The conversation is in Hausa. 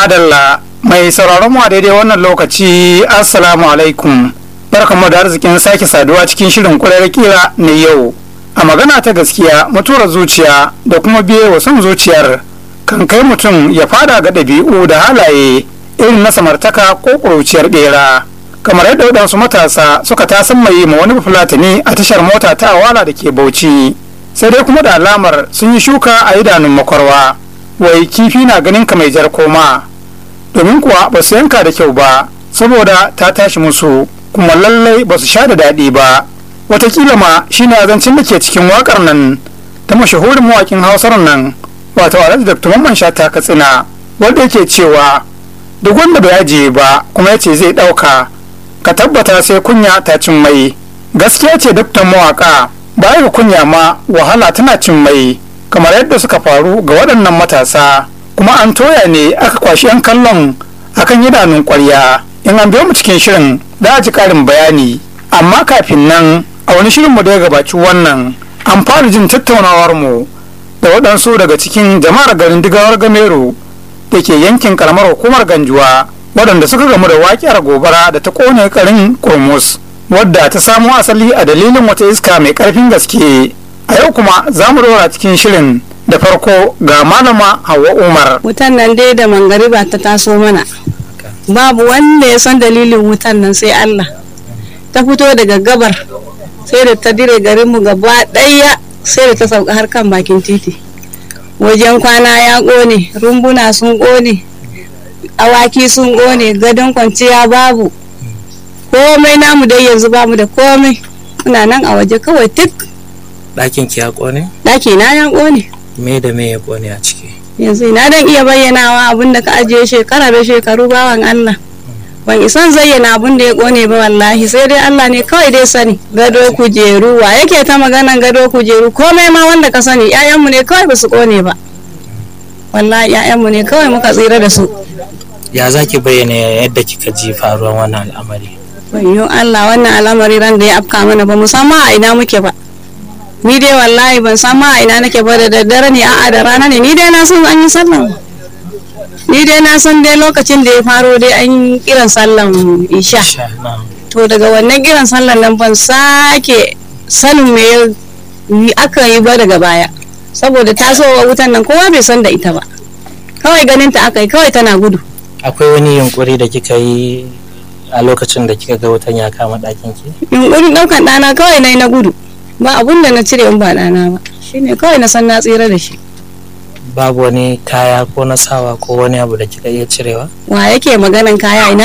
madalla mai sauraron mu a daidai wannan lokaci assalamu alaikum barkamu da arzikin sake saduwa cikin shirin kurar kira na yau a magana ta gaskiya mutuwar zuciya da kuma biye wa son zuciyar kan kai mutum ya fada ga ɗabi'u da halaye irin na samartaka ko ƙuruciyar ɓera kamar yadda waɗansu matasa suka tasan mai ma wani fulatani a tashar mota ta awala da ke bauchi sai dai kuma da alamar sun yi shuka a idanun makwarwa wai kifi na ganin ka mai jar koma domin kuwa ba su yanka da kyau ba saboda ta tashi musu kuma lallai ba su sha da daɗi ba watakila ma shine azancin da ke cikin wakar nan ta mashahurin mawakin hausar nan wato alhaji da mamman sha ta katsina wanda yake cewa duk wanda bai ajiye ba kuma ya ce zai ɗauka ka tabbata sai kunya ta cin mai gaskiya ce daktan mawaka baya ga kunya ma wahala tana cin mai kamar yadda suka faru ga waɗannan matasa kuma an toya ne aka kwashi 'yan kallon akan idanun ƙwarya in an biyo mu cikin shirin za a ji ƙarin bayani amma kafin nan a wani shirinmu da ya gabaci wannan an fara jin tattaunawar mu da waɗansu daga cikin jama'ar garin digawar gamero da ke yankin karamar hukumar ganjuwa waɗanda suka gamu da waƙiyar gobara da ta ƙone garin kurmus wadda ta samo asali a dalilin wata iska mai ƙarfin gaske a yau kuma za mu dora cikin shirin da farko ga malama hawa umar wutan nan dai da mangariba ta taso mana babu wanda ya san dalilin wutan nan sai allah ta fito daga gabar sai da ta dire garinmu gaba ɗaya sai da ta sauka har kan bakin titi wajen kwana ya ƙone rumbuna sun ƙone awaki sun ƙone gadon kwanciya babu komai namu dai yanzu bamu da komai muna nan a waje kawai tik ɗakin ki ya ƙone? ɗaki na ya ƙone me da me ya ƙone a ciki yanzu ina dan iya bayyanawa abin da ka ajiye shekara da shekaru bawan Allah ban isan zayyana abin da ya ƙone ba wallahi sai dai Allah ne kawai dai sani gado kujeru wa yake ta maganan gado kujeru komai ma wanda ka sani ƴaƴanmu ne kawai ba su ƙone ba wallahi ƴaƴanmu ne kawai muka tsira da su ya za ki bayyana yadda kika ji faruwar wannan al'amari Wayyo Allah wannan al'amari ran da ya afka mana ba musamman a ina muke ba ni dai wallahi ban san ma a ina nake ba da daddare ne a'a da rana ne ni dai na san an yi sallan ni dai na san dai lokacin da ya faro dai an yi kiran sallan isha Sha, na'am. to daga wannan kiran sallan nan ban sake sanin me ya aka yi ba daga baya saboda tasowa wutan nan kowa bai san da ita ba kawai ganin ta aka yi kawai tana gudu akwai wani yunkuri da kika yi a lokacin da kika ga wutan ya kama ɗakin ki yunkurin ɗaukan ɗana kawai na yi na gudu ba abun da na cire in ba ɗana ba shine kawai na san na tsira da shi babu wani kaya ko na sawa ko wani abu da kika iya cirewa wa yake maganan kaya ina